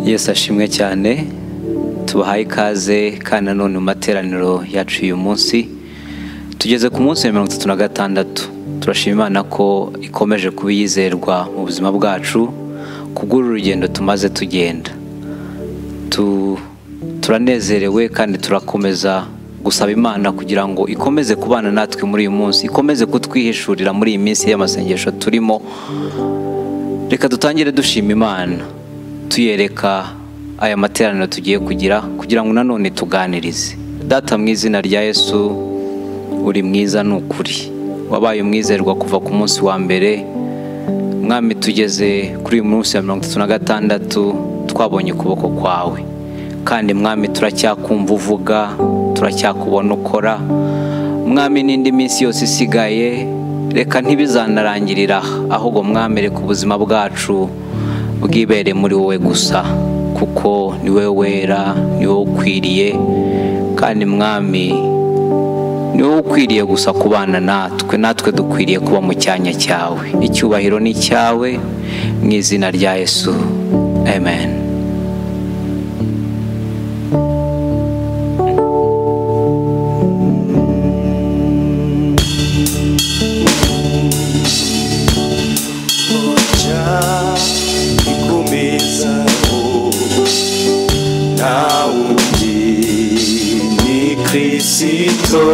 Yesu ashimwe cyane tubahaye ikaze kandi nanone mu materaniro yacu uyu munsi tugeze ku munsi wa mirongo itatu na gatandatu turashima imana ko ikomeje kuba iyizerwa mu buzima bwacu kubw'uru rugendo tumaze tugenda turanezerewe kandi turakomeza gusaba imana kugira ngo ikomeze kubana natwe muri uyu munsi ikomeze kutwihishurira muri iyi minsi y'amasengesho turimo reka dutangire dushima imana tuyereka aya materaniro tugiye kugira kugira ngo nanone tuganirize data mu izina rya yesu uri mwiza ni ukuri wabaye umwizerwa kuva ku munsi wa mbere mwami tugeze kuri uyu munsi wa mirongo itatu na gatandatu twabonye ukuboko kwawe kandi mwami turacyakumva uvuga turacyakubona ukora mwami n'indi minsi yose isigaye reka ntibizanarangirira ahubwo mwami reka ubuzima bwacu bwibere muri wowe gusa kuko ni wowe wera ni wowe ukwiriye kandi mwami ni wowe ukwiriye gusa kubana natwe natwe dukwiriye kuba mu cyanya cyawe icyubahiro ni cyawe mu izina rya yesu amen Kristo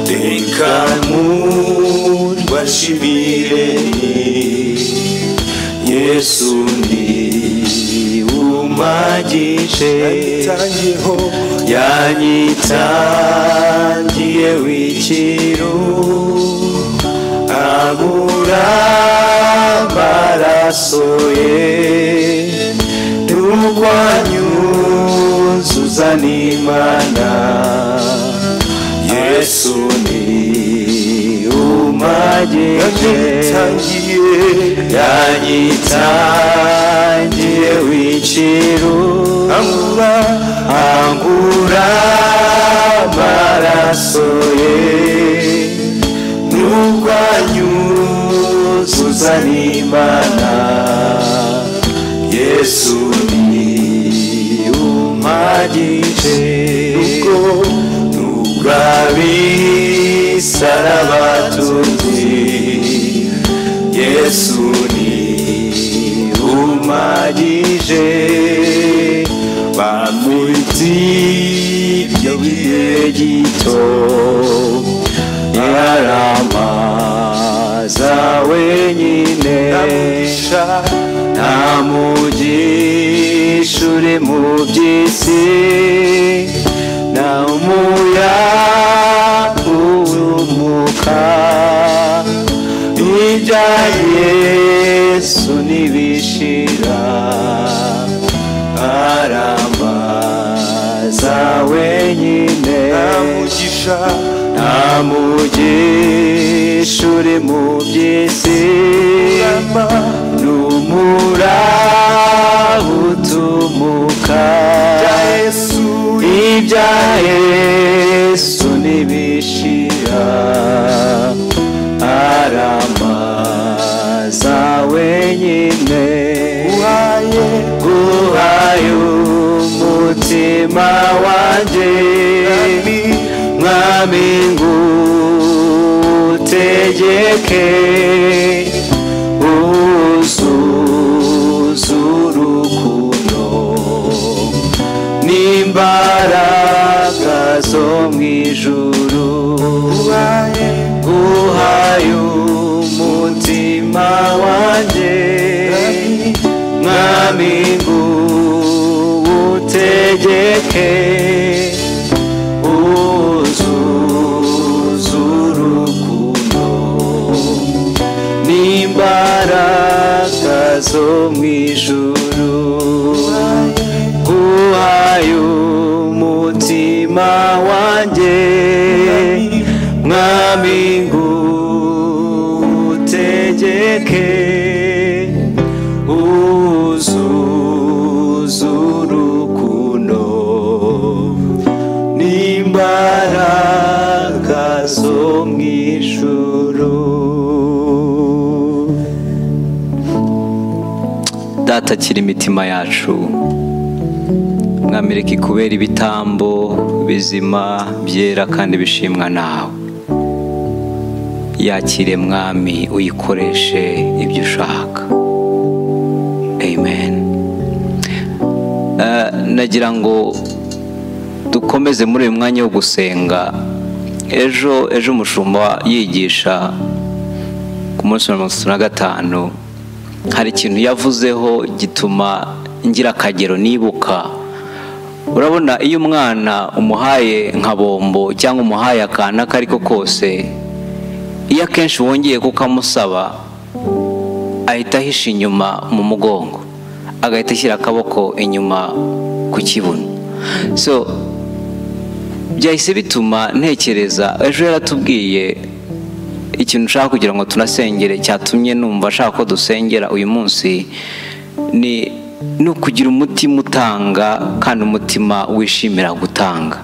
reka mubashimire Yesu ni umagije yanyitangiye w'ikiru abura amaraso ye turwanyuzuza n'imana yesu ni umagije yanyitangiye wiciru angura angura amaraso ye turwanyuzuza n'imana yesu ni umagije ubwo nubwabisaraba tuzi yesu ni umagije bamwiti ibyo bihe gito yaramaza wenyine nta mugisha uri mu by'isi nta umuyaga uwumuka ibya yesu ntibishira aramaza wenyine nta mugisha nta mugisha uri mu by'isi ni umuraba utumuka ibya yesu ntibishira aramaza wenyine uhaye uhaye umutima wanjye mingu tegeke uzuzurukundo n'imbaraga zo mu ijuru uhaye umutima wanjye mwami ngo utegeke imbaraga zo mu ijuru uhaye umutima wanjye mwami ngo utegeke uzuza urukundo n'imbaraga zo mu ijuru data akiri imitima yacu mwamereka ikubera ibitambo bizima byera kandi bishimwa nawe yakire mwami uyikoreshe ibyo ushaka amen Eh, nagira ngo dukomeze muri uyu mwanya wo gusenga ejo ejo umushumba yigisha ku munsi wa mirongo itatu na gatanu hari ikintu yavuzeho gituma ngira akagero nibuka urabona iyo umwana umuhaye nka bombo cyangwa umuhaye akantu ako ari ko kose iyo akenshi wongeye kukamusaba ahita ahisha inyuma mu mugongo agahita ashyira akaboko inyuma ku kibuno so byahise bituma ntekereza ejo yaratubwiye ikintu nshaka kugira ngo tunasengere cyatumye numva ashaka ko dusengera uyu munsi ni ni ukugira umutima utanga kandi umutima wishimira gutanga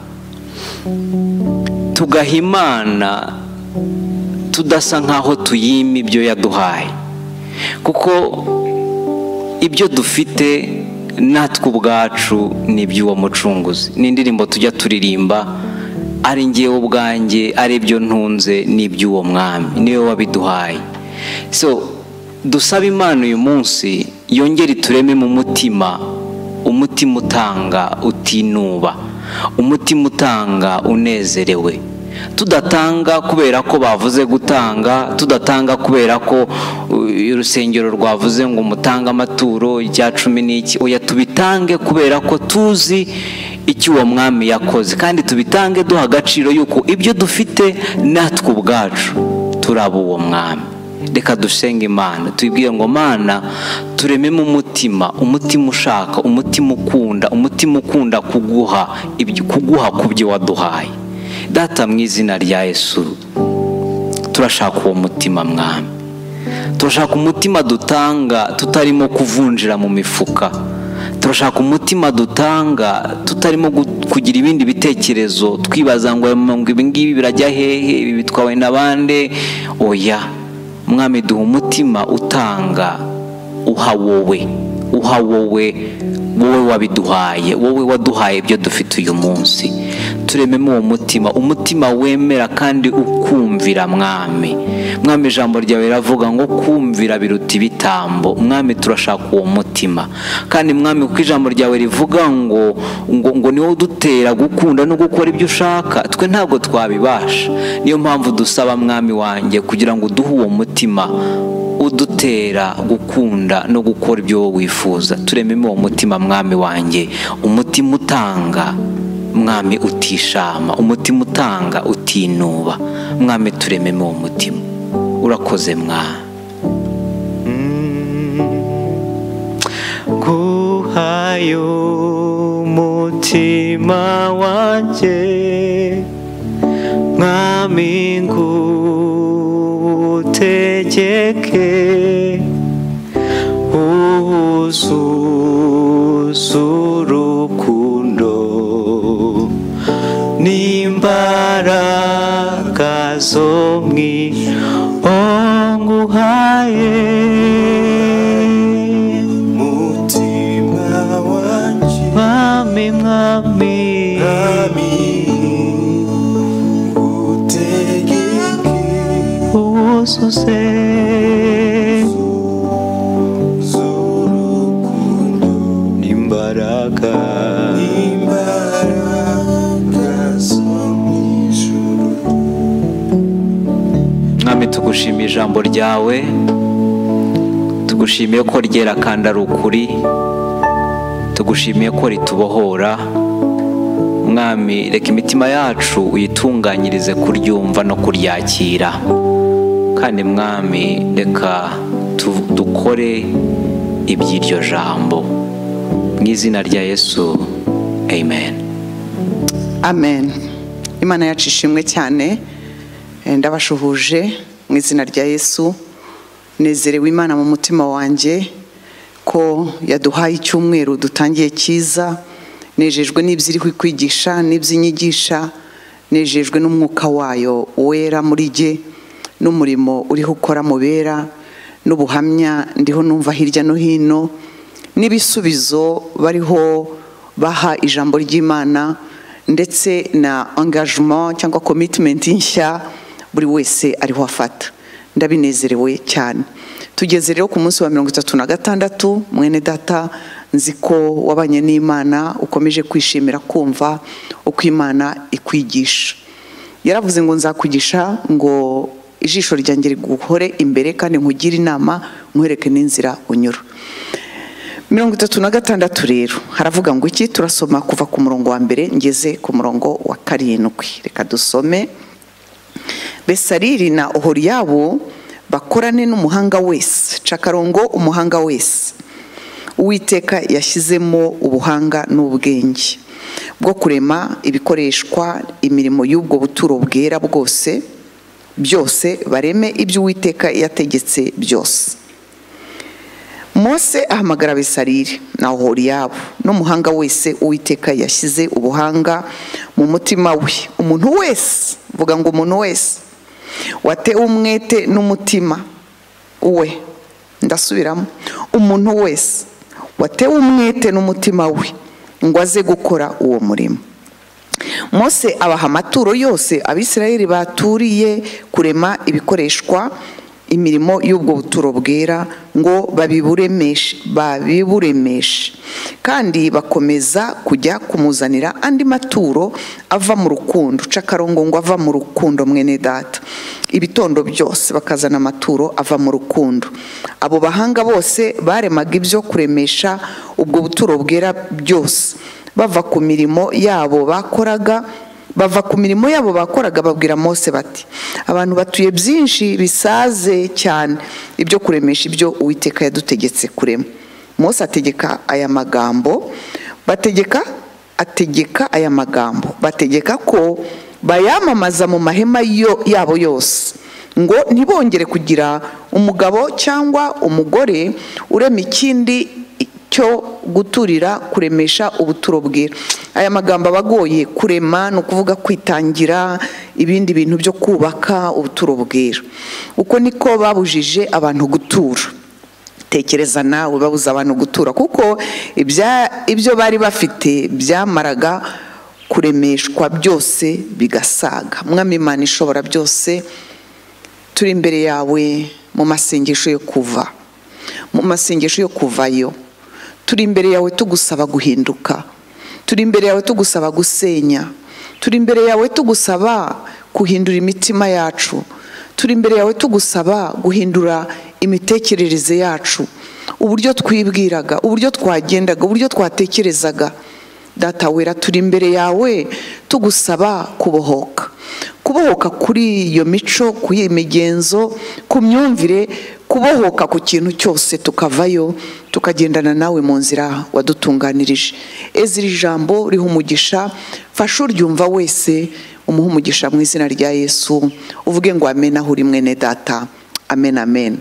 tugaha imana tudasa nk'aho tuyima ibyo yaduhaye kuko ibyo dufite natwe ubwacu ni iby'uwo mucunguzi ni indirimbo tujya turirimba ari ngewe ubwanjye ari ibyo ntunze ni iby'uwo mwami niwe wabiduhaye so dusaba imana uyu munsi yongere itureme mu mutima umutima utanga utinuba umutima utanga unezerewe tudatanga kubera ko bavuze gutanga tudatanga kubera ko uh, urusengero rwavuze ngo mutange amaturo icya cumi n'iki oya tubitange kubera ko tuzi icyo uwo mwami yakoze kandi tubitange duha agaciro y'uko ibyo dufite natwe ubwacu turi uwo mwami reka dusenge imana tubwire ngo mana turememo umutima umutima ushaka umutima ukunda umutima ukunda kuguha ibyo- kuguha ku byo waduhaye data mu izina rya yesu turashaka uwo mutima mwami turashaka umutima dutanga tutarimo kuvunjira mu mifuka turashaka umutima dutanga tutarimo gu- kugira ibindi bitekerezo twibaza ngo ngo ibi ngibi birajya hehe ibi bitwawe na bande oya mwami duha umutima utanga uha wowe uha wowe wowe wabiduhaye wowe waduhaye ibyo dufite uyu munsi turememo uwo mutima umutima wemera kandi ukumvira mwami mwami ijambo ryawe riravuga ngo kumvira biruta ibitambo mwami turashaka uwo mutima kandi mwami kuko ijambo ryawe rivuga ngo ngo, ngo niwo udutera gukunda no gukora ibyo ushaka twe ntabwo twabibasha niyo mpamvu dusaba mwami wanjye kugira ngo uduhe uwo mutima udutera gukunda no gukora ibyo wowe wifuza turememo uwo mutima mwami wanjye umutima utanga mwami utishama umutima utanga utinuba mwami turememo uwo mutima urakoze mwami nguhaye umutima wanjye mwami ngutegeke uhuzuze urukundo n'imbaraga zo nguhaye mutima wanjye Mwami mwami mwami utegeke uwuzuze z'urukundo imbaraga imbaraga zo mu ijuru mwami tugushimiye ijambo ryawe tugushimiye ko ryera kandi ari ukuri tugushimiye ko ritubohora mwami reka imitima yacu uyitunganyirize kuryumva no kuryakira kandi mwami reka tu- dukore iby'iryo jambo mu izina rya yesu amen amen imana yacu ishimwe cyane Eh, ndabashuhuje mu izina rya yesu nezerewe imana mu mutima wanjye ko yaduhaye icyumweru dutangiye cyiza nejejwe n'ibyo iri kwigisha n'iby'inyigisha nejejwe n'umwuka wayo wera muri jye n'umurimo uriho ukora mu bera n'ubuhamya ndiho numva hirya no hino n'ibisubizo bariho baha ijambo ry'imana ndetse na engagement cyangwa commitment nshya buri wese ariho afata ndabinezerewe cyane tugeze rero ku munsi wa mirongo itatu na gatandatu mwene data nzi ko wabanye n'imana ukomeje kwishimira kumva uko imana ikwigisha yaravuze ngo nzakugisha ngo ijisho ryanjye riguhore imbere kandi nkugire inama nkwereke n'inzira unyura mirongo itatu na gatandatu rero haravuga ngo iki turasoma kuva ku murongo wa mbere ngeze ku murongo wa karindwi reka dusome besariri na ohoriyabo bakorane n'umuhanga wese cakarongo umuhanga wese uwiteka yashyizemo ubuhanga n'ubwenge bwo kurema ibikoreshwa imirimo y'ubwo buturo bwera bwose byose bareme ibyo uwiteka yategetse byose mose ahamagara besarire na ohoriyabo n'umuhanga wese uwiteka yashyize ubuhanga mu mutima we umuntu wese vuga ngo umuntu wese watewe umwete n'umutima we ndasubiramo umuntu wese watewe umwete n'umutima we ngo aze gukora uwo murimo mose abaha amaturo yose abisirayeli baturiye kurema ibikoreshwa imirimo y'ubwo buturo bwera ngo babiburemeshe babiburemeshe kandi bakomeza kujya kumuzanira andi maturo ava mu rukundo cakarongo ngo ava mu rukundo mwene data ibitondo byose bakazana amaturo ava mu rukundo abo bahanga bose baremaga ibyo kuremesha ubwo buturo bwera byose bava ku mirimo yabo bakoraga bava ku mirimo yabo bakoraga babwira mose bati abantu batuye byinshi bisaze cyane ibyo kuremesha ibyo uwiteka yadutegetse kurema mose ategeka aya magambo bategeka ategeka aya magambo bategeka ko bayamamaza mu mahema yo- yabo yose ngo ntibongere kugira umugabo cyangwa umugore urema ikindi cyo guturira kuremesha ubuturo bwera aya magambo aba agoye kurema ni ukuvuga kwitangira ibindi bintu byo kubaka ubuturo bwera uko niko babujije abantu gutura tekereza nawe babuza abantu gutura kuko ibya- ibyo bari bafite byamaraga kuremeshwa byose bigasaga mwami imana ishobora byose turi imbere yawe mu masengesho yo kuva mu masengesho yo kuvayo turi imbere yawe tugusaba guhinduka turi imbere yawe tugusaba gusenya turi imbere yawe tugusaba guhindura imitima yacu turi imbere yawe tugusaba guhindura imitekerereze yacu uburyo twibwiraga uburyo twagendaga uburyo twatekerezaga data wera turi imbere yawe tugusaba kubohoka kubohoka kuri iyo mico ku iyo migenzo ku myumvire kubohoka ku kintu cyose tukavayo tukagendana nawe mu nzira wadutunganirije ezi iri jambo riha umugisha fasha uryumva wese umuhe umugisha mu izina rya yesu uvuge ngo amen aho uri mwene data amen amen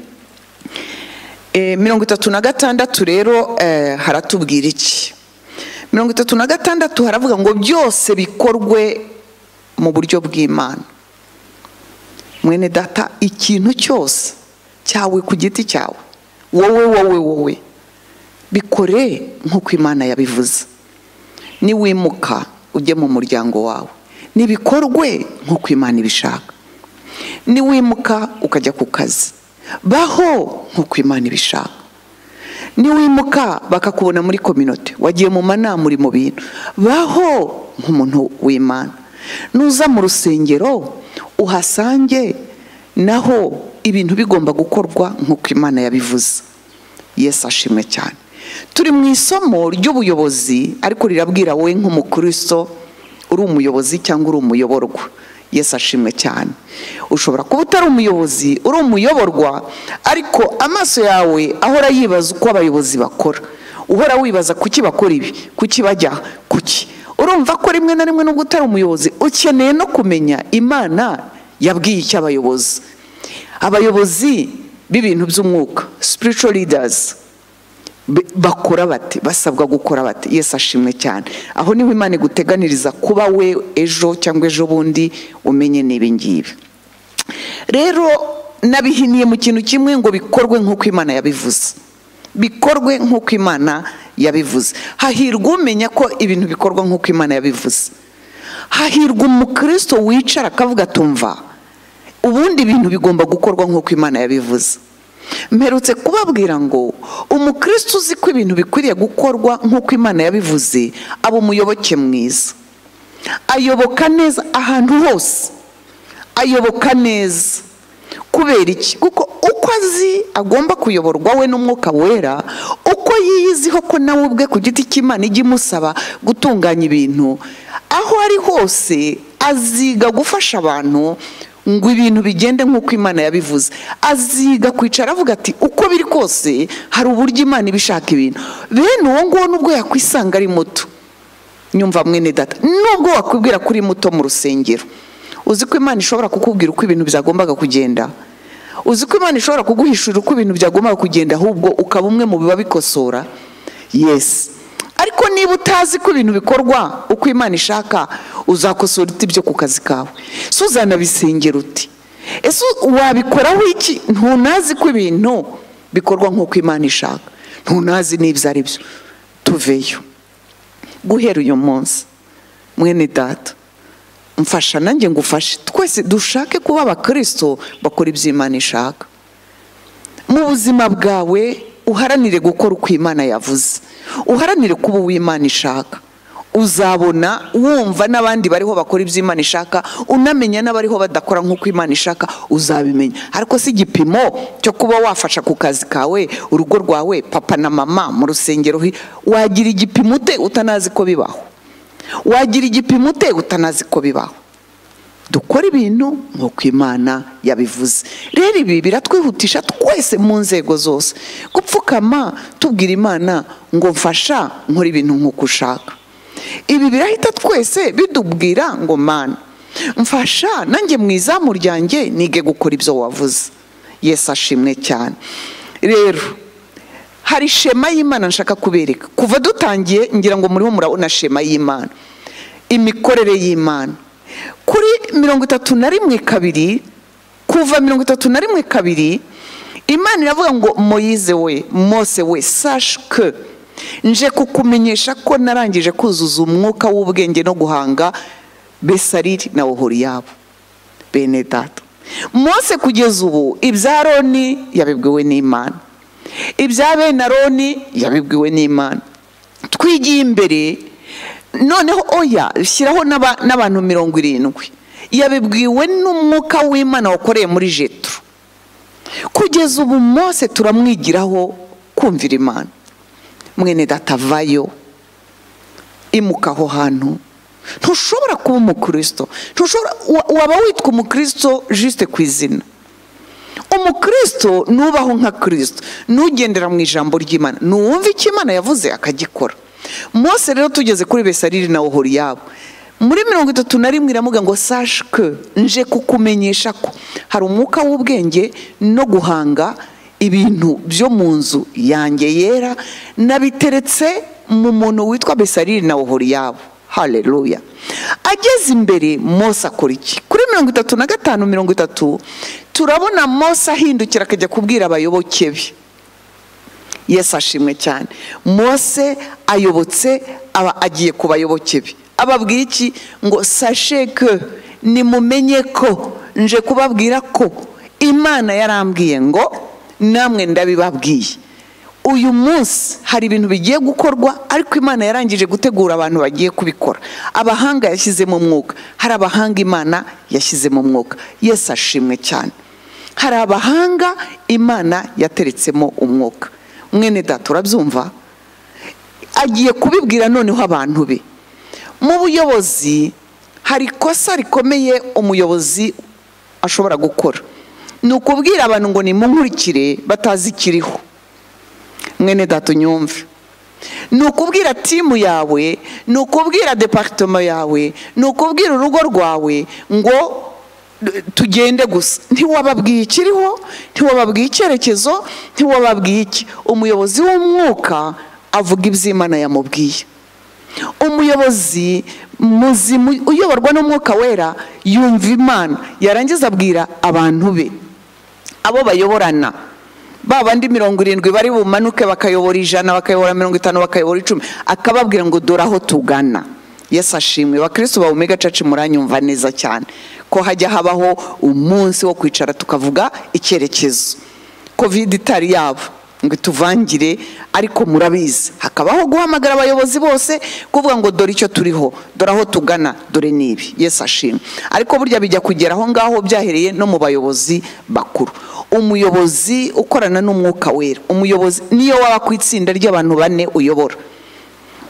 Eh, mirongo itatu na gatandatu rero eh, haratubwira iki mirongo itatu na gatandatu haravuga ngo byose bikorwe mu buryo bw'imana mwene data ikintu cyose cyawe ku giti cyawe wowe wowe wowe bikore nk'uko imana yabivuze niwimuka ujye mu muryango wawe nibikorwe nk'uko imana ibishaka niwimuka ukajya ku kazi baho nk'uko imana ibishaka niwimuka bakakubona muri kominote wagiye mu manama uri mu bintu baho nk'umuntu w'imana nuza mu rusengero uhasange naho ibintu bigomba gukorwa nk'uko imana yabivuze yesu ashimwe cyane turi mu isomo ry'ubuyobozi ariko rirabwira wowe nk'umukristo uri umuyobozi cyangwa uri umuyoborwa yesu ashimwe cyane ushobora kuba utari umuyobozi uri umuyoborwa ariko amaso yawe ahora yibaza uko abayobozi bakora uhora wibaza kuki bakora ibi kuki bajya kuki urumva ko rimwe na rimwe nubwo utari umuyobozi ukeneye no kumenya imana yabwiye icyo abayobozi abayobozi b'ibintu by'umwuka spiritual leaders be- bakora bate basabwa gukora bate yesu ashimwe cyane aho niho imana iguteganiriza kuba we ejo cyangwa ejo bundi umenye n'ibi ngibi rero nabihiniye mu kintu kimwe ngo bikorwe nk'uko imana yabivuze bikorwe nk'uko imana yabivuze hahirwa umenya ko ibintu bikorwa nk'uko imana yabivuze hahirwa umukristo wicara akavuga atumva ubundi ibintu bigomba gukorwa nk'uko imana yabivuze mperutse kubabwira ngo umukristo uzi ko ibintu bikwiriye gukorwa nk'uko imana yabivuze aba umuyoboke mwiza ayoboka neza ahantu hose ayoboka neza kubera iki kuko uko azi agomba kuyoborwa we n'umwuka wera uko yiyiziho ko nawe ubwe ku giti cy'imana ijya imusaba gutunganya ibintu aho ari hose aziga gufasha abantu ngo ibintu bigende nk'uko imana yabivuze aziga kwicara avuga ati uko biri kose hari uburyo imana ibishaka ibintu bene uwo nguwo nubwo yakwisanga ari muto nyumva mwene data nubwo wakwibwira ko uri muto mu rusengero uzi ko imana ishobora kukubwira uko ibintu byagombaga kugenda uzi ko imana ishobora kuguhishurira uko ibintu byagombaga kugenda ahubwo ukaba umwe mu bikosora yesi ariko niba utazi ko ibintu bikorwa uko imana ishaka uzakosora uti byo ku kazi kawe so uzanabisengera uti ese wabikoraho iki ntunazi ko ibintu bikorwa nk'uko imana ishaka ntunazi n'ibyo ari byo tuveyo guhera uyu munsi mwene data mfasha nanjye ngufashe twese dushake kuba abakirisito bakora ibyo imana ishaka mu buzima bwawe uharanire gukora uko imana yavuze uharanire kuba uwo imana ishaka uzabona wumva n'abandi bariho bakora ibyo imana ishaka unamenya n'abariho badakora nk'uko imana ishaka uzabimenya ariko si igipimo cyo kuba wafasha ku kazi kawe urugo rwawe papa na mama mu rusengero hi- wagira igipimo ute utanazi ko bibaho wagira igipimo ute utanazi ko bibaho dukora ibintu nk'uko imana yabivuze rero ibi biratwihutisha twese mu nzego zose gupfukama tubwira imana ngo mfasha nkora ibintu nk'uko ushaka ibi birahita twese bidubwira ngo mana mfasha nanjye mu izamu ryanjye nige gukora ibyo wavuze yesi ashimwe cyane rero hari shema y'imana nshaka kubereka kuva dutangiye ngira ngo muriho murabona shema y'imana imikorere y'imana kuri mirongo itatu na rimwe kabiri kuva mirongo itatu na rimwe kabiri imana iravuga ngo moyize we mose we sashike nje kukumenyesha ko narangije kuzuza umwuka w'ubwenge no guhanga besariri na oholiyabo bene data mose kugeza ubu ibya roni yabibwiwe n'imana ibya bene aroni yabibwiwe n'imana twigiye imbere noneho oya shyiraho n'aba- n'abantu mirongo irindwi yabibwiwe n'umwuka w'imana wakoreye muri jetro kugeza ubu mose turamwigiraho kumvira imana mwene data vayo imuka aho hantu ntushobora kuba umukirisito ntushobora wa- waba witwa umukirisito jisite ku izina umukirisito nubaho nka kirisito nugendera mu ijambo ry'imana nuwumva icyo imana yavuze akagikora mose rero tugeze kuri besariri na oholiyabo muri mirongo itatu na rimwe iravuga ngo sashike nje kukumenyesha ko hari umwuka w'ubwenge no guhanga ibintu byo mu nzu yanjye yera nabiteretse mu muntu witwa besariri na oholiyabo haleluya ageze imbere mose akora iki kuri mirongo itatu na gatanu mirongo itatu turabona mose ahindukira akajya kubwira abayoboke be yesu ashimwe cyane mose ayobotse aba agiye ku bayoboke be ababwira iki ngo sasheke nimumenye ko nje kubabwira ko imana yarambwiye ngo namwe ndabibabwiye uyu munsi hari ibintu bigiye gukorwa ariko imana yarangije gutegura abantu bagiye kubikora abahanga yashyizemo umwuka hari abahanga imana yashyizemo umwuka yesu ashimwe cyane hari abahanga imana yateretsemo umwuka mwene data urabyumva agiye kubibwira noneho abantu be mu buyobozi hari ikosa rikomeye umuyobozi ashobora gukora ni ukubwira abantu ngo nimunkurikire batazi ikiriho mwene data unyumve ni ukubwira timu yawe ni ukubwira departoma yawe ni ukubwira urugo rwawe ngo d- tugende gusa ntiwababwiye ikiriho ntiwababwiye icyerekezo ntiwababwiye iki umuyobozi w'umwuka avuga iby'imana yamubwiye umuyobozi muzima uyoborwa n'umwuka wera yumva imana yarangiza abwira abantu be abo bayoborana ba bandi mirongo irindwi bari bumanuke bakayobora ijana bakayobora mirongo itanu bakayobora icumi akababwira ngo dore aho tugana yesu ashimwe abakirisitu ba omega caci muranyumva neza cyane ko hajya habaho umunsi wo kwicara tukavuga icyerekezo kovide itari yabo ngo ituvangire ariko murabizi hakabaho guhamagara abayobozi bose kuvuga ngo dore icyo turiho dore aho tugana dore n'ibi yesu ashimwe ariko burya bijya kugera aho ngaho byahereye no mu bayobozi bakuru umuyobozi ukorana n'umwuka wera umuyobozi niyo waba ku itsinda ry'abantu bane uyobora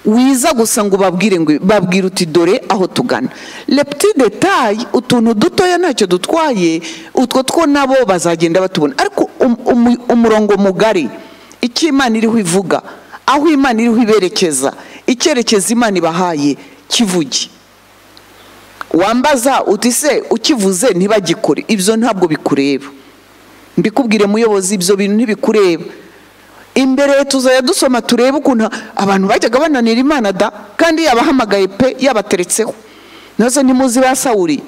wiza gusa ngo ubabwire ngo babwire uti dore aho tugana lepti detayi utuntu dutoya ntacyo dutwaye utwo two nabo bazagenda batubona ariko um- umu- umurongo mugari icyo imana iriho ivuga aho imana iriho iberekeza icyerekezo imana ibahaye kivuge wambaza uti se ukivuze ntibagikore ibyo ntabwo bikureba mbikubwire muyobozi ibyo bintu ntibikureba imbere tuzajya dusoma turebe ukuntu abantu bajyaga bananira imana da kandi yabahamagaye pe yabateretseho nazo ntimuzi ba sawuri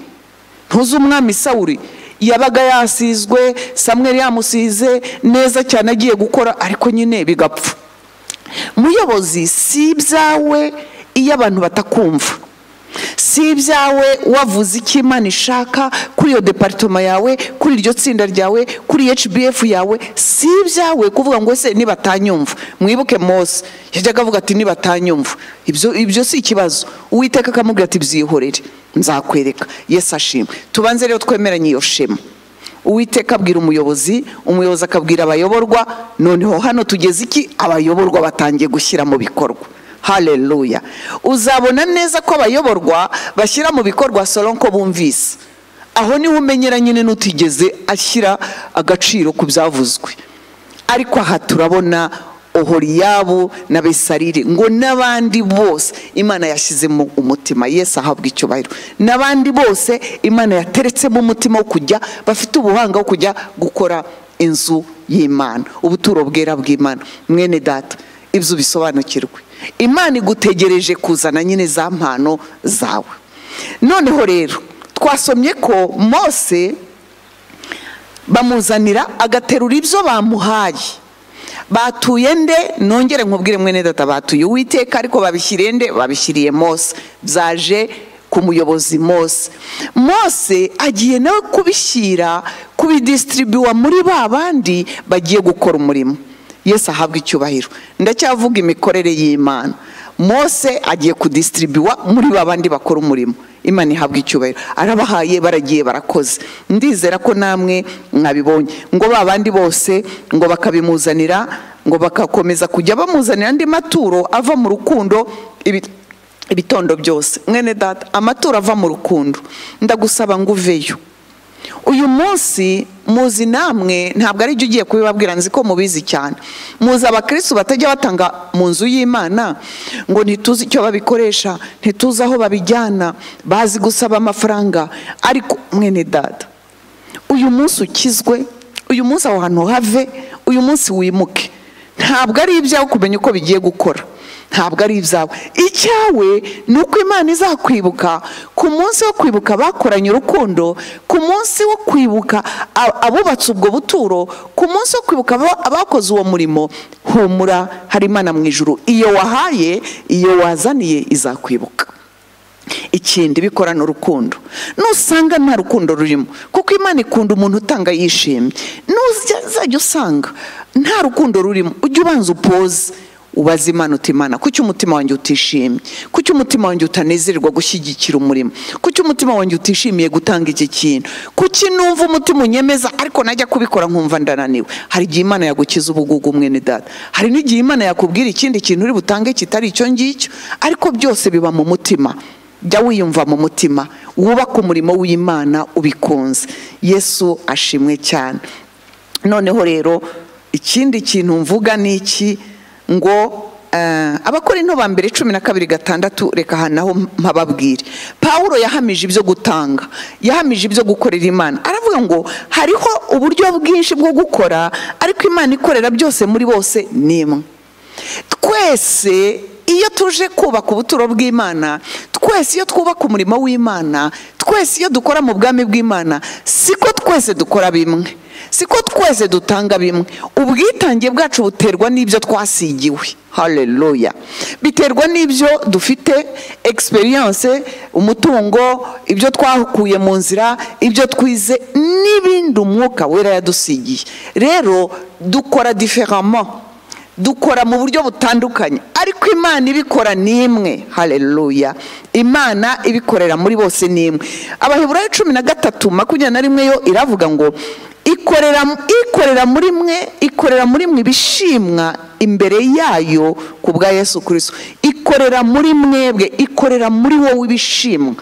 ntuzi umwami sawuri yabaga yasizwe samweri yamusize neza cyane agiye gukora ariko nyine bigapfa muyobozi si ibyawe iyo abantu batakumva si ibyawe wavuze icyo imana ishaka kuri iyo deparitoma yawe kuri iryo tsinda ryawe kuri hbf yawe si ibyawe kuvuga ngo ese nibatanyumva mwibuke mose yajyaga avuga ati nibatanyumva ibyo ibyo si ikibazo uwiteka akamubwira ati byihorere nzakwereka yesu ashimwe tubanze rero twemeranye iyo shema uwiteka abwira umuyobozi umuyobozi akabwira abayoborwa noneho hano tugeze iki abayoborwa batangiye gushyira mu bikorwa haleluya uzabona neza ko abayoborwa bashyira mu bikorwa soronko bumvise aho niho umenyera nyine n'utigeze ashyira agaciro ku byavuzwe ariko aha turabona ohoriyabu na besarire ngo n'abandi bose imana yashyizemo umutima yesu ahabwa icyubahiro n'abandi bose imana yateretsemo umutima wo kujya bafite ubuhanga wo kujya gukora inzu y'imana ubuturo bwera bw'imana mwene data ibyo bisobanukirwe imana igutegereje kuzana nyine za mpano zawe noneho rero twasomye ko mose bamuzanira agaterura ibyo bamuhaye batuye nde nongere nkubwire mwene data batuye uwiteka ariko babishyiriye nde babishyiriye mose byaje ku muyobozi mose mose agiye nawe kubishyira kubidisitiribiwa muri ba bandi bagiye gukora umurimo yesu ahabwa icyubahiro ndacyavuga imikorere y'imana mose agiye kudisitiribiwa muri ba bandi bakora umurimo imana ihabwa icyubahiro arabahaye baragiye barakoze ndizera ko namwe mwabibonye ngo ba bandi bose ngo bakabimuzanira ngo bagakomeza kujya bamuzanira andi maturo ava mu rukundo ibi- ibitondo byose mwene data amaturo ava mu rukundo ndagusaba ngo uveyo uyu munsi muzi namwe ntabwo ari byo ugiye kubibabwira nzi ko mubizi cyane muzi abakirisitu batajya batanga mu nzu y'imana ngo ntituzi icyo babikoresha ntituzi aho babijyana bazi gusaba amafaranga ariko mwene dada uyu munsi ukizwe uyu munsi aho hantu have uyu munsi wimuke ntabwo ari ibyawe kumenya uko bigiye gukora ntabwo ari ibyawe icyawe ni uko imana izakwibuka ku munsi wo kwibuka bakoranye urukundo ku munsi wo kwibuka a- abubatse ubwo buturo ku munsi wo kwibuka aba- abakoze uwo murimo humura hari imana mu ijuru iyo wahaye iyo wazaniye izakwibuka ikindi bikorana urukundo nusanga nta rukundo rurimo kuko imana ikunda umuntu utanga yishimye nuzajya usanga nta rukundo rurimo ujya ubanza upoze ubaze imana uti imana kuki umutima wanjye utishimye kuki umutima wanjye utanezerwa gushyigikira umurimo kuki umutima wanjye utishimiye gutanga iki kintu kuki numva umutima unyemeza ariko najya kubikora nkumva ndananiwe hari igihe imana yagukiza ubugugu mwene data hari n'igihe imana yakubwira ikindi kintu uri butange kitari icyo ngicyo ariko byose biba mu mutima jya wiyumva mu mutima wubake umurimo w'imana ubikunze yesu ashimwe cyane noneho rero ikindi kintu mvuga ni iki ngo eh, abakora into ba mbere cumi na kabiri gatandatu reka aha naho mpababwire pawulo yahamije ibyo gutanga yahamije ibyo gukorera imana aravuga ngo hariho uburyo bwinshi bwo gukora ariko imana ikorera byose muri bose ni imwe twese iyo tuje kubaka ubuturo bw'imana twese iyo twubaka umurimo w'imana twese iyo dukora mu bwami bw'imana siko twese dukora bimwe siko twese dutanga bimwe ubwitange bwacu buterwa n'ibyo twasigiwe hareruya biterwa n'ibyo dufite egisperiyanse umutungo ibyo twakuye mu nzira ibyo twize n'ibindi umwuka wera yadusigiye rero dukora diferama dukora mu buryo butandukanye ariko imana ibikora ni imwe hareruya imana ibikorera muri bose ni imwe abaheburayo cumi na gatatu makumyabiri na rimwe yo iravuga ngo ikorera ikorera muri mwe ikorera muri mwe ibishimwa imbere yayo ku bwa yesu kirisito ikorera muri mwebwe ikorera muri wowe ibishimwa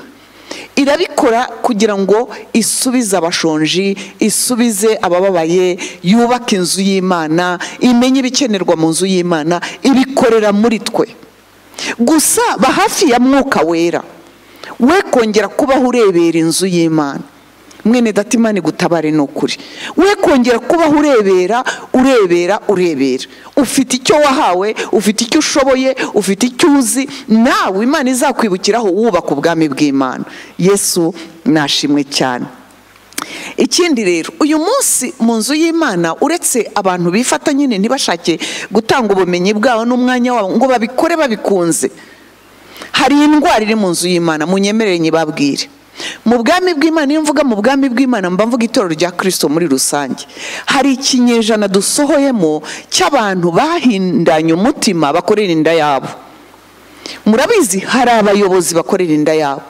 irabikora kugira ngo isubize abashonji isubize abababaye yubake inzu y'imana imenye ibikenerwa mu nzu y'imana ibikorera muri twe gusa ba hafi ya mwuka wera we kongera kubaho urebera inzu y'imana mwene datimani gutabare ni ukuri we kongera kubaho urebera urebera urebera ufite icyo wahawe ufite icyo ushoboye ufite icyo uzi nawe imana izakwibukiraho wubaka ubwami bw'imana yesu nashimwe cyane ikindi rero uyu munsi mu nzu y'imana uretse abantu bifata nyine ntibashake gutanga ubumenyi bwabo n'umwanya wabo ngo babikore babikunze hari indwara iri mu nzu y'imana munyemerere nyibabwire mu bwami bw'imana iyo mvuga mu bwami bw'imana mba mvuga itorero rya kirisito muri rusange hari ikinyejana dusohoyemo cy'abantu bahindanye umutima bakorera inda yabo murabizi hari abayobozi bakorera inda yabo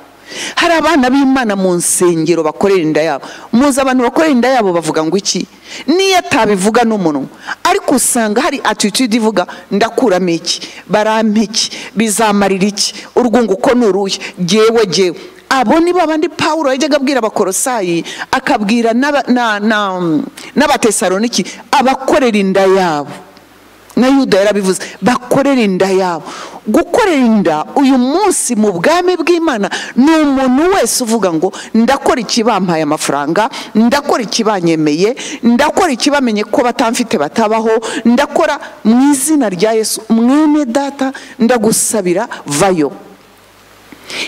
hari abana b'imana mu nsengero bakorera inda yabo muzi abantu bakorera inda yabo bavuga ngo iki niyo atabivuga n'umunwa ariko usanga hari atitude ivuga ndakuramo iki barampa iki bizamarira iki urwungu uko ni uruhe gewe gewe abo ni babandi pawulo yajyaga abwira abakorosayi akabwira n'aba- na- na- n'abatesaloniki abakorera inda yabo na yuda yarabivuze bakorera inda yabo gukorera inda uyu munsi mu bwami bw'imana ni umuntu wese uvuga ngo ndakora ikibampaye amafaranga ndakora ikibanyemeye ndakora ikibamenye ko batamfite batabaho ndakora mu izina rya yesu mwene data ndagusabira vayo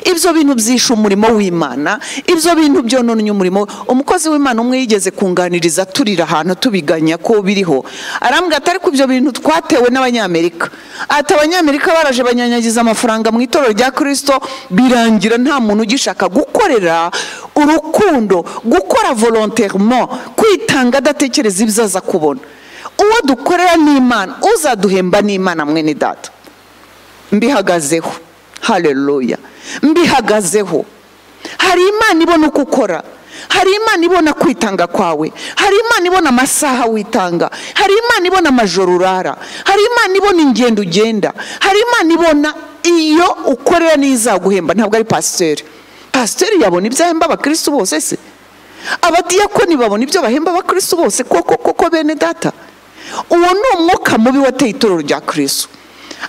ibyo bintu byishe umurimo w'imana ibyo bintu byononye umurimo we. umukozi w'imana umwe yigeze kunganiriza turira ahantu tubiganya ko biriho arambwira ati ariko ibyo bintu twatewe n'abanyamerika ati abanyamerika baraje banyanyagiza amafaranga mu itorero rya kirisito birangira nta muntu ugishaka gukorera urukundo gukora volonterement kwitanga adatekereza ibyo aza kubona uwo dukorera ni imana uzaduhemba ni imana mwene data mbihagazeho hareruya mbihagazeho hari imana ibona uko ukora hari imana ibona kwitanga kwawe hari imana ibona amasaha witanga hari imana ibona amajoro urara hari imana ibona ingendo ugenda hari imana ibona iyo ukorera n'izaguhemba ntabwo ari pasiteri pasiteri yabona ibyo ahemba abakirisitu bose se abadiyakoni babona ibyo bahemba abakirisitu bose koko koko bene data uwo ni umwuka mubi wateye itorero rya kirisitu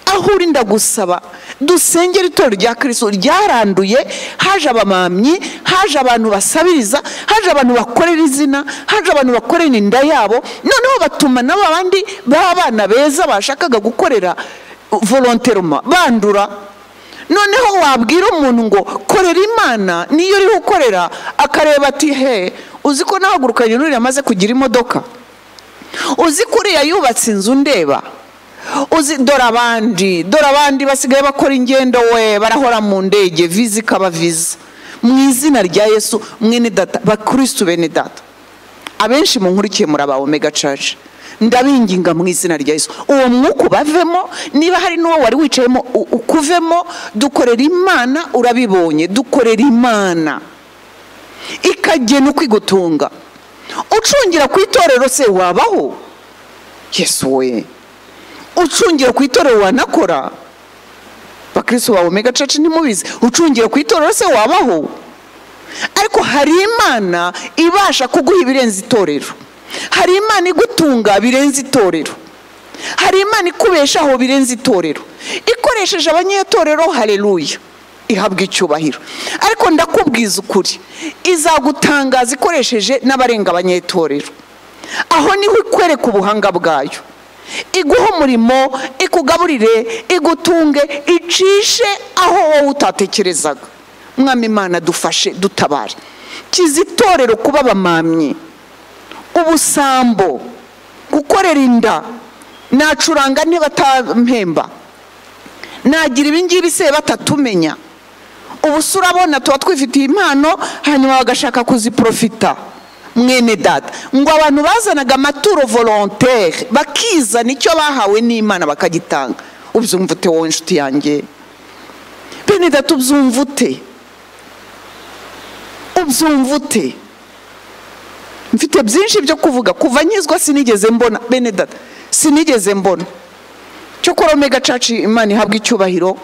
aho uri ndagusaba dusengera itorero rya kirisito ryaranduye haje abamamyi haje abantu basabiriza haje abantu bakorera izina haje abantu bakorera inda yabo noneho batuma nabo abandi b'abana beza bashakaga gukorera volonteroma bandura noneho wabwira umuntu ngo korera imana niyo uriho ukorera akareba ati he uzi ko nahagurukanye n'uriya amaze kugira imodoka uzi ko uriya yubatse inzu ndeba uzi dore abandi dore abandi basigaye bakora ingendo we barahora mu ndege viza ikaba viza mu izina rya yesu mwene data bakirisitu bene data abenshi mu nkurikiye muri aba omega church ndabinginga mu izina rya yesu uwo mwuka ubavemo niba hari n'uwo wari wicayemo u- ukuvemo dukorera imana urabibonye dukorera imana ikagena uko igutunga ucungira ku itorero se wabaho yesu we ucungira ku itorero wanakora bakristo bawe mega church ntimubizi ucungira ku itorero se wabaho ariko hari imana ibasha kuguha ibirenze itorero hari imana igutunga birenze itorero hari imana ikubeshaho birenze itorero ikoresheje abanyetorero hareruya ihabwa icyubahiro ariko ndakubwiza ukuri izagutangaza ikoresheje n'abarenga abanyetorero aho niho ikwereka ubuhanga bwayo iguha umurimo ikugaburire igutunge icishe aho wowe utatekerezaga mwami imana dufashe dutabare kiza itorero kuba abamamyi ubusambo gukorera inda nacuranga ntibatampemba nagira ibingibi se batatumenya ubusa urabona tuba twifitiye impano hanyuma bagashaka kuziprofita mwene data ngo abantu bazanaga amaturo volontere bakizana icyo bahawe n'imana bakagitanga ubyumva ute wowe inshuti yanjye bene data ubyumva ute ubyumva ute mfite byinshi byo kuvuga kuva nyizwa sinigeze mbona bene data sinigeze mbona cyokora omega caci imana ihabwa icyubahiro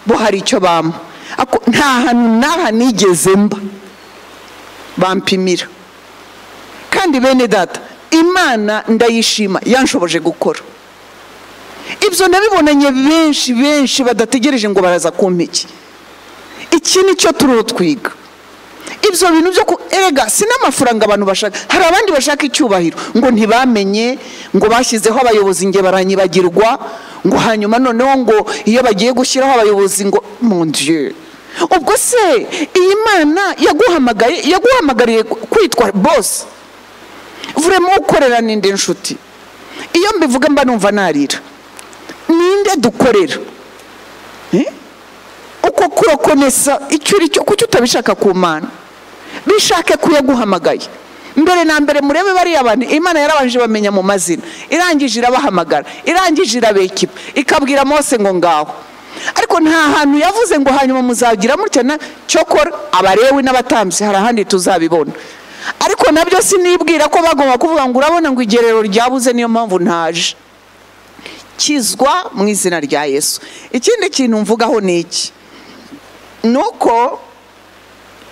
bo hari icyo bampa Ako- nta hantu n'aha nigeze mba bampimira kandi bene data imana ndayishima yanshoboje gukora ibyo nabibonanye benshi benshi badategereje ngo baraza kumpiki iki ni cyo tururu twiga ibyo bintu byo ku erega si n'amafaranga abantu bashaka hari abandi bashaka icyubahiro ngo ntibamenye ngo bashyizeho abayobozi nge baranyibagirwa ngo hanyuma noneho ngo iyo bagiye gushyiraho abayobozi ngo mundiye ubwo se iyi mana yaguhamagaye yaguhamagariye kwitwa bose vuremo ukorera n'indi nshuti iyo mbivuga mba numva narira ninde dukorera Eh? uko kurokonesa icyo uri cyo kuki utabishaka ku mana bishake ku yaguhamagaye mbere na mbere murebe bariya bantu imana yarabanje bamenya mu mazina irangije irabahamagara irangije irabekipa ikabwira mose ngo ngaho ariko nta hantu yavuze ngo hanyuma muzagira mutya na cyokora abarewe n'abatambyi hari ahandi tuzabibona ariko nabyo sinibwira ko bagomba kuvuga ngo urabona ngo igerero ryabuze niyo mpamvu ntaje kizwa mu izina rya yesu ikindi kintu mvugaho ni iki ni uko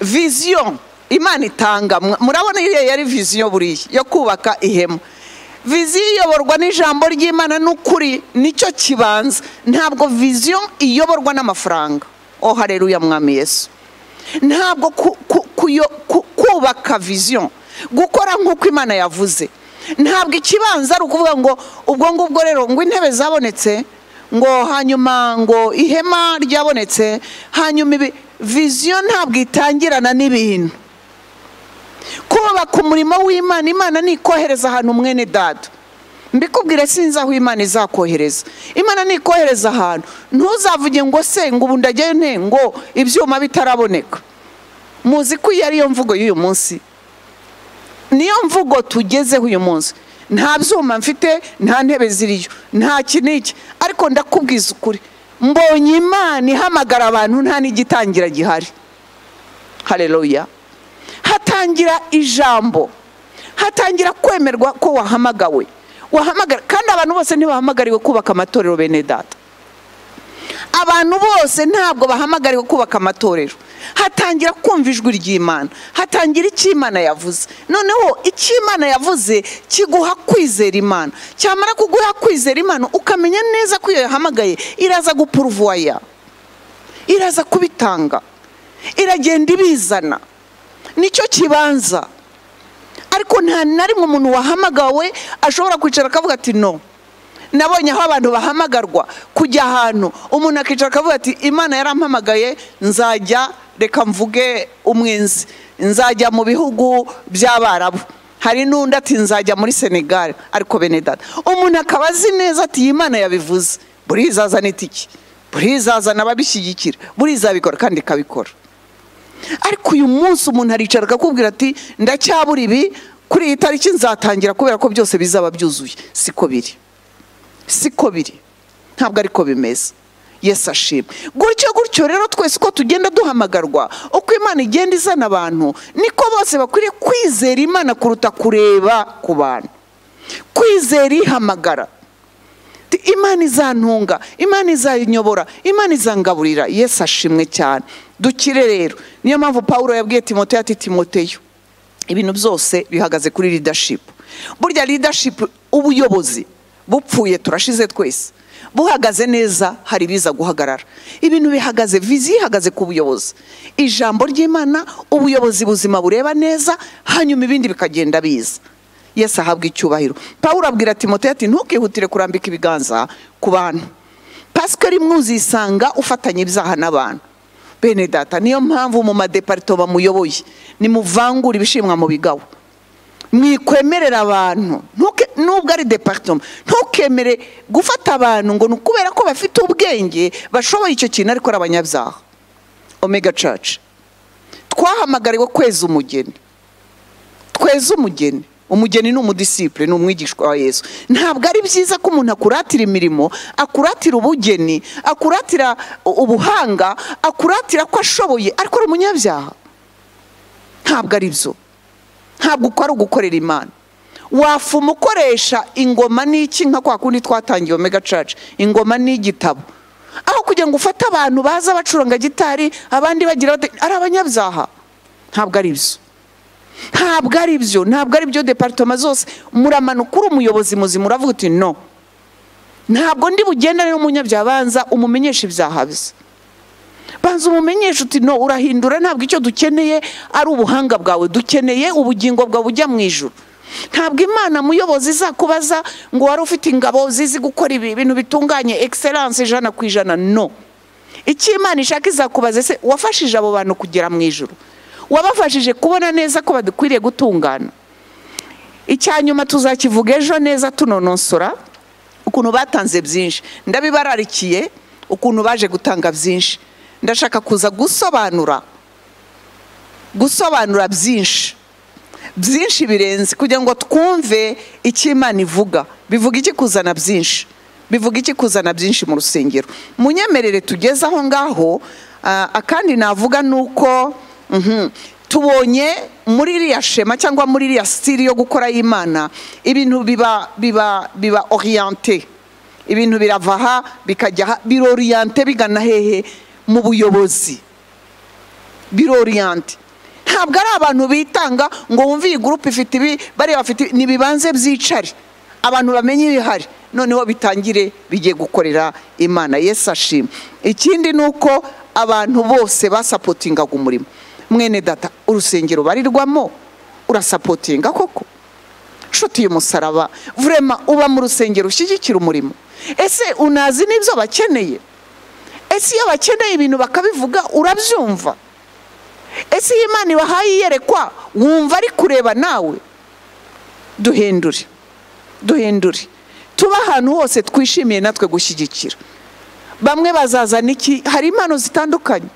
viziyo imana itanga mwa- murabona iyo yari viziyo buriya yo kubaka ihema viziyo iyoborwa n'ijambo ry'imana n'ukuri nicyo kibanza ntabwo viziyo iyoborwa n'amafaranga oh hareruya mwami yesu ntabwo ku- ku- kuyo- ku- kubaka viziyo gukora nk'uko imana yavuze ntabwo ikibanza ari ukuvuga ngo ubwo ngubwo rero ngo intebe zabonetse ngo hanyuma ngo ihema ryabonetse hanyuma ibi viziyo ntabwo itangirana n'ibintu kubaka umurimo w'imana imana nikohereza ahantu mwene dada mbikubwire sinzi aho imana izakohereza imana nikohereza ahantu ntuzavuge ngo se ngo ubu ndajyayo nte ngo ibyuma bitaraboneka muzi ko iyi ari yo mvugo y'uyu munsi niyo mvugo tugezeho uyu munsi nta byuma mfite nta ntebe ziriyo nta iki n'iki ariko ndakubwiza ukuri mbonye imana ihamagara abantu nta n'igitangira gihari hareruya hatangira ijambo hatangira kwemerwa ko wahamagawe wahamagara kandi abantu bose ntibahamagariwe kubaka amatorero bene data abantu bose ntabwo bahamagariwe kubaka amatorero hatangira kumva ijwi ry'imana hatangira icyo imana yavuze noneho icyo imana yavuze kiguha kwizera imana cyamara kuguha kwizera imana ukamenya neza ko iyo yahamagaye iraza gupuruvuwaya iraza kubitanga iragenda ibizana nicyo kibanza ariko nta na rimwe umuntu wahamagawe ashobora kwicara akavuga ati no nabonye aho abantu bahamagarwa kujya ahantu umuntu akicara akavuga ati imana yarampamagaye nzajya reka mvuge umwenzi nzajya mu bihugu by'abarabu hari n'undi ati nzajya muri senegali ariko bene data umuntu akaba azi neza ati iyi mana yabivuze buriya izazana itiki buriya izazana ababishyigikira buriya izabikora kandi ikabikora ariko uyu munsi umuntu aricara akakubwira ati ndacyabura ibi kuri iyi tariki nzatangira kubera ko byose bizaba byuzuye siko biri siko biri ntabwo ariko bimeze yesu ashima gutyo gutyo rero twese uko tugenda duhamagarwa uko imana igenda izana abantu niko bose bakwiriye kwizera imana kuruta kureba ku bantu kwizera ihamagara Ti- imana izantunga imana izayinyobora imana izangaburira yesu ashimwe cyane dukire rero niyo mpamvu pawulo yabwiye timoteyo ati timoteyo ibintu byose bihagaze kuri leadership burya leadership ubuyobozi bupfuye turashize twese buhagaze neza hari ibiza guhagarara ibintu bihagaze viziyo ihagaze ku buyobozi ijambo ry'imana ubuyobozi buzima bureba neza hanyuma ibindi bikagenda biza yesu ahabwa icyubahiro pawulo abwira timoteyo ati ntukihutire kurambika ibiganza ku bantu pasikari mwuzisanga ufatanya ibyaha n'abantu bene data niyo mpamvu mu madeparito bamuyoboye nimuvangura ibishimwa mu bigawa mwikwemerera abantu Ntuke- nubwo ari departoma ntukemere gufata abantu ngo ni ukubera ko bafite ubwenge bashoboye icyo kintu ariko ari abanyabyaha omega church twahamagariwe kweza umugeni tweze umugeni umugeni ni umudisipure ni umwigishwa wa yesu ntabwo ari byiza ko umuntu akuratira imirimo akuratira ubugeni akuratira u- ubuhanga akuratira ko ashoboye ariko ari umunyabyaha ntabwo ari byo ntabwo uko ari ugukorera imana wafuma ukoresha ingoma n'iki nka kwa kundi twatangiye omega church ingoma n'igitabo aho kugira ngo ufate abantu baza bacuranga gitari abandi bagira bate- ari abanyabyaha ntabwo ari byo ntabwo ari byo ntabwo ari byo departoma zose muramanuka uri umuyobozi muzima uravuga uti no ntabwo ndi bugendane n'umunyabyaha banza umumenyeshe ibyaha bye banza umumenyeshe uti no urahindura ntabwo icyo dukeneye ari ubuhanga bwawe dukeneye ubugingo bwawe bujya mu ijoro ntabwo imana muyobozi izakubaza ngo wari ufite ingabo zizi gukora ibi bintu bitunganye egiseranse ijana ku ijana no icyo imana ishaka izakubaza ese wafashije abo bantu kugera mu ijoro wabafashije kubona neza ko badakwiriye gutungana icya nyuma tuzakivuga ejo neza tunononsora ukuntu batanze byinshi ndabibararikiye ukuntu baje gutanga byinshi ndashaka kuza gusobanura gusobanura byinshi byinshi birenze kugira ngo twumve icyo imana ivuga bivuga iki kuzana byinshi bivuga iki kuzana byinshi mu rusengero munyemerere tugeze aho ngaho ah, akandi navuga ni uko mhm, tubonye muri iriya shema cyangwa muri iriya sitiri yo gukora y'imana ibintu biba biba biba oriyante ibintu birava aha bikajya aha biroriyante bigana hehe mu buyobozi biroriyante ntabwo ari abantu bitanga ngo wumve iyi gurupe ifite ibi bariya bafite ibi ntibibanze byicare abantu bamenye ibihari noneho bitangire bigiye gukorera imana yesu ashima ikindi ni uko abantu bose basapotingaga umurimo mwene data urusengero barirwamo urasapotinga koko nshuti y'umusaraba vurema uba mu rusengero ushyigikira umurimo ese unazi n'ibyo bakeneye ese iyo bakeneye ibintu bakabivuga urabyumva ese iyo imana ibahaye iyerekwa wumva ari kureba nawe duhindure duhindure tuba ahantu hose twishimiye natwe gushyigikira bamwe bazazana iki hari impano zitandukanye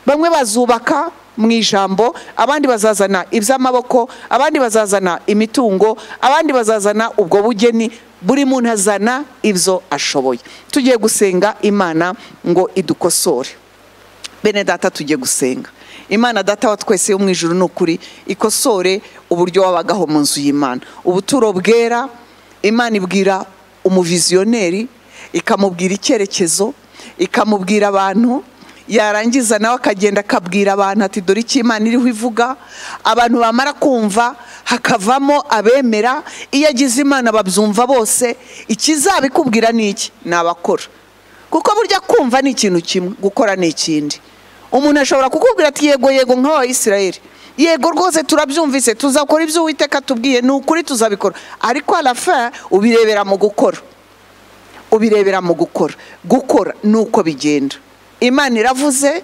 bamwe bazubaka mu ijambo abandi bazazana iby'amaboko abandi bazazana imitungo abandi bazazana ubwo bugeni buri muntu azana ibyo ashoboye tugiye gusenga imana ngo idukosore bene data tugiye gusenga imana data wa twese yo mu ijuru ni ukuri ikosore uburyo wabagaho mu nzu y'imana ubuturo bwera imana ibwira umuviziyoneri ikamubwira icyerekezo ikamubwira abantu yarangiza nawe akagenda akabwira abantu ati dore icyo imana iriho ivuga abantu bamara kumva hakavamo abemera iyo agize imana babyumva bose ikizabikubwira ni iki ni abakora kuko burya kumva ni ikintu kimwe gukora ni ikindi umuntu ashobora kukubwira ati yego yego nk'abayisirayeli yego rwose turabyumvise tuzakora ibyo uwiteka tubwiye ni ukuri tuzabikora ariko arafa ubirebera mu gukora ubirebera mu gukora gukora ni uko bigenda imana iravuze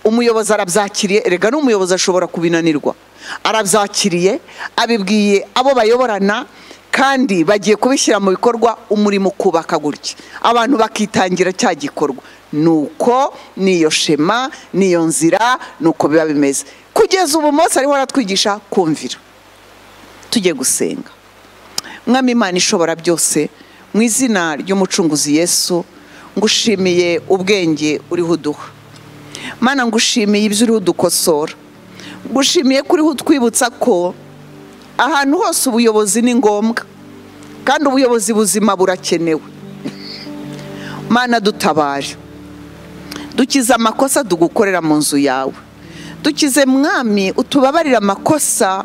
umuyobozi arabyakiriye erega n'umuyobozi ashobora kubinanirwa arabyakiriye abibwiye abo bayoborana kandi bagiye kubishyira mu bikorwa umurimo ukubaka gutya abantu bakitangira cya gikorwa ni uko ni iyo shema ni iyo nzira ni uko biba bimeze kugeza ubu munsi ariho aratwigisha kumvira tugiye gusenga mwami imana ishobora byose mu izina ry'umucunguzi yesu ngushimiye ubwenge uriho uduha mana ngushimiye ibyo uriho udukosora ngushimiye ko uriho utwibutsa ko ahantu hose ubuyobozi ni ngombwa kandi ubuyobozi buzima burakenewe mana dutabare dukize amakosa dugukorera mu nzu yawe dukize mwami utubabarire amakosa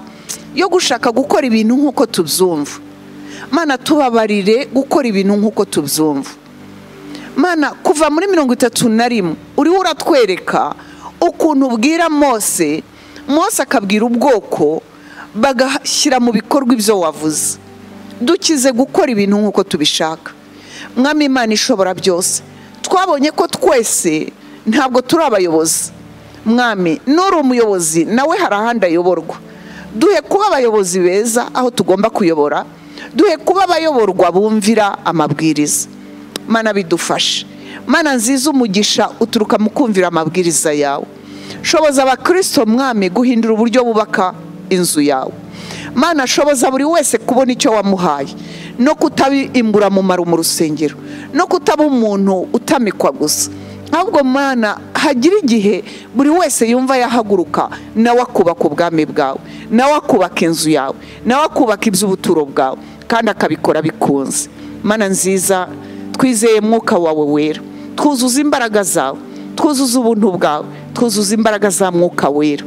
yo gushaka gukora ibintu nk'uko tubyumva mana tubabarire gukora ibintu nk'uko tubyumva mana kuva muri mirongo itatu na rimwe uriho uratwereka ukuntu ubwira mose mose akabwira ubwoko bagashyira mu bikorwa ibyo wavuze dukize gukora ibintu nk'uko tubishaka mwami imana ishobora byose twabonye ko twese ntabwo turi abayobozi mwami nuri umuyobozi nawe hari ahandi ayoborwa duhe kuba abayobozi beza aho tugomba kuyobora duhe kuba abayoborwa bumvira amabwiriza mana bidufashe mana nziza umugisha uturuka mu kumvira amabwiriza yawe shoboza abakirisito mwami guhindura uburyo bubaka inzu yawe mana shoboza buri wese kubona icyo wamuhaye no kutaba imburamumaro mu rusengero no kutaba umuntu utamikwa gusa ahubwo mana hagira igihe buri wese yumva yahaguruka nawe akubaka ubwami bwawe nawe akubaka inzu yawe nawe akubaka iby'ubuturo bwawe kandi akabikora bikunze mana nziza twizeye mwuka wawe wera twuzuza imbaraga zawe twuzuza ubuntu bwawe twuzuza imbaraga za mwuka wera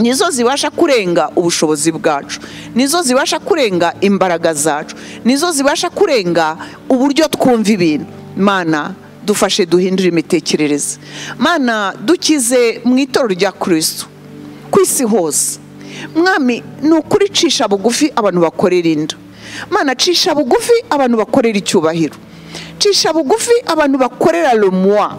nizo zibasha kurenga ubushobozi bwacu nizo zibasha kurenga imbaraga zacu nizo zibasha kurenga uburyo twumva ibintu mana dufashe duhindure imitekerereze mana dukize mu itorero rya kirisitu ku isi hose mwami ni ukuri cisha bugufi abantu bakorera inda mana cisha bugufi abantu bakorera icyubahiro cisha bugufi abantu bakorera rumuwa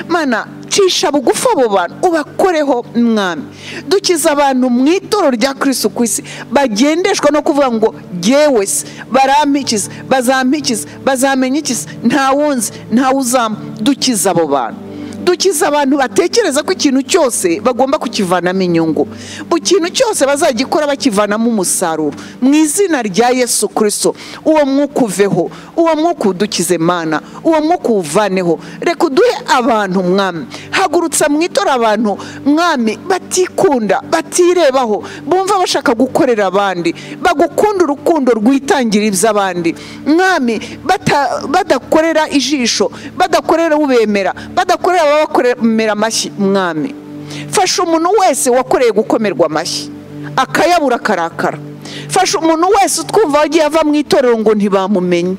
mana cisha bugufi abo bantu ubakoreho mwami dukiza abantu mu itoro rya kirisitu ku isi bagendeshwa no kuvuga ngo yewe se barampikiza bazampikiza bazamenya iki se nta wundi nta uzampa dukiza abo bantu dukiza abantu batekereza ko ikintu cyose bagomba kukivanamo inyungu mu kintu cyose bazagikora bakivanamo umusaruro mu izina rya yesu kirisito uwo mwuka uveho uwo mwuka udukize mana uwo mwuka uwuvaneho reka uduhe abantu mwami hagurutsa mu itora abantu mwami batikunda batirebaho bumva bashaka gukorera abandi bagukunda urukundo rwitangira iby'abandi mwami bata- badakorera ijisho badakorera ubemera badakorera ababakorera amashyi mwami fasha umuntu wese wakoreye gukomerwa amashyi akayabura akarakara fasha umuntu wese utwumva wagiye ava mu itorero ngo ntibamumenye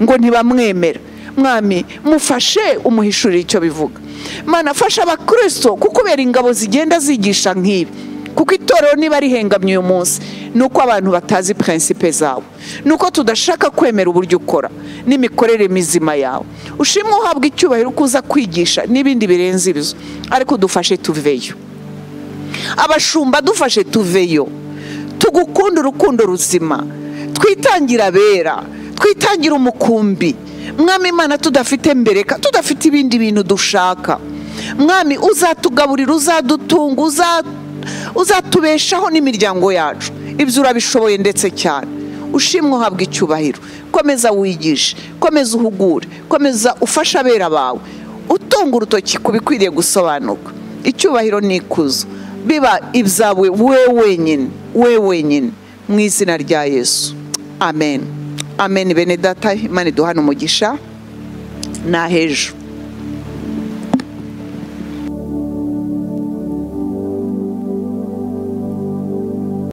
ngo ntibamwemera mwami mufashe umuhishurire icyo bivuga mana fasha abakirisito kukubera ingabo zigenda zigisha nk'ibi kuko itorero niba rihengamye uyu munsi ni uko abantu batazi prinsipe zawe ni uko tudashaka kwemera uburyo ukora n'imikorere mizima yawe ushimwe uhabwa icyubahiro kuza kwigisha n'ibindi birenze ibizo ariko dufashe tuveyo abashumba dufashe tuveyo tugukunde urukundo ruzima twitangire abera twitangire umukumbi mwami imana tudafite mbereka tudafite ibindi bintu dushaka mwami uzatugaburira uzadutunga uza- uzatubeshaho n'imiryango yacu ibyo urabishoboye ndetse cyane ushimwe uhabwa icyubahiro komeza wigishe komeza uhugure komeza ufashe abera bawe utunga urutoki ku bikwiriye gusobanuka icyubahiro n'ikuzo biba ibyawe we wenyine we wenyine mu izina rya yesu amen amen bene data imana iduhana umugisha ni ahejo